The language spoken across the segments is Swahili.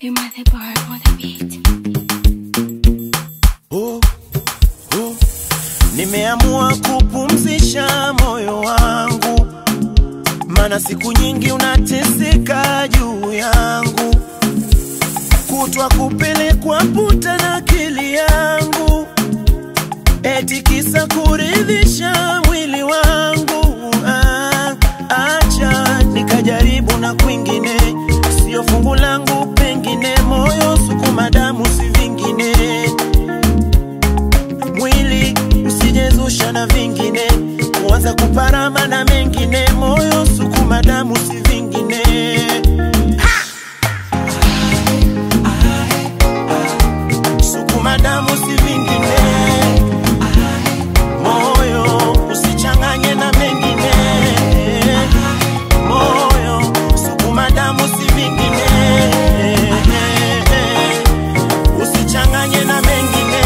You might the bar on the beat. oh, oh. Nimeamua kupumzisha moyo wangu, mana siku nyingi unateseka juu yangu, kutwa kupelekwa puta na akili yangu, eti kisa kuridhisha mwili wangu. Ah, acha nikajaribu na kwingine, sio fungu langu, pengine moyo sukuma damu, si vingine mwili usijezusha na vingine, kuanza kuparama na mengine, moyo sukuma damu si vingine. Sukuma damu si vingine, moyo usichanganye na mengine, moyo sukuma damu si vingine, usichanganye na mengine.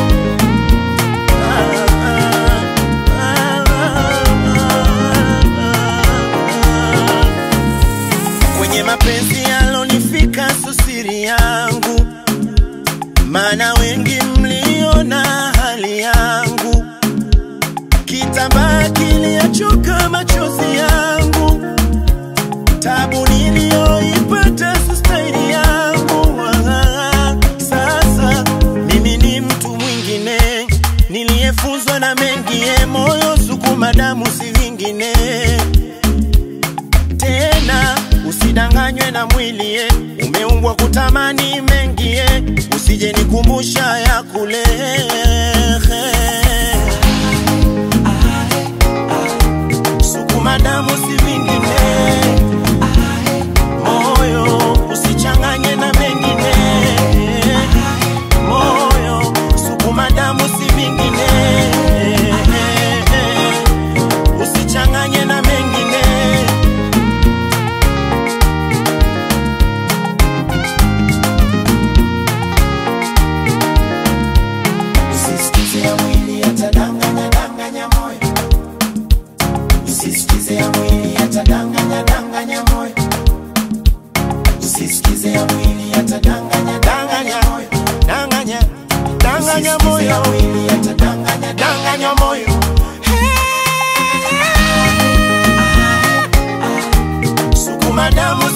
kwenye mapenzi yalonifika susiri yangu, maana wengi mliona hali yangu, kitambaa kiliachoka machozi yangu, tabu niliyoipata sustaili yangu. Ah, Sasa mimi ni mtu mwingine niliyefunzwa na mengie, moyo sukuma damu si vingine tena usidanganywe na mwili ye, umeumbwa kutamani mengi ye, usije nikumbusha ya kule sukuma damu si vingine, moyo usichanganye na mengine, moyo sukuma damu si vingine, usichanganye na mengine. Usisikize ya mwili yatadanganya danganya moyo, usisikize ya mwili yatadanganya danganya moyo, usisikize ya mwili yatadanganya danganya moyo, danganya danganya moyo, ya mwili yatadanganya danganya moyo. Sukuma damu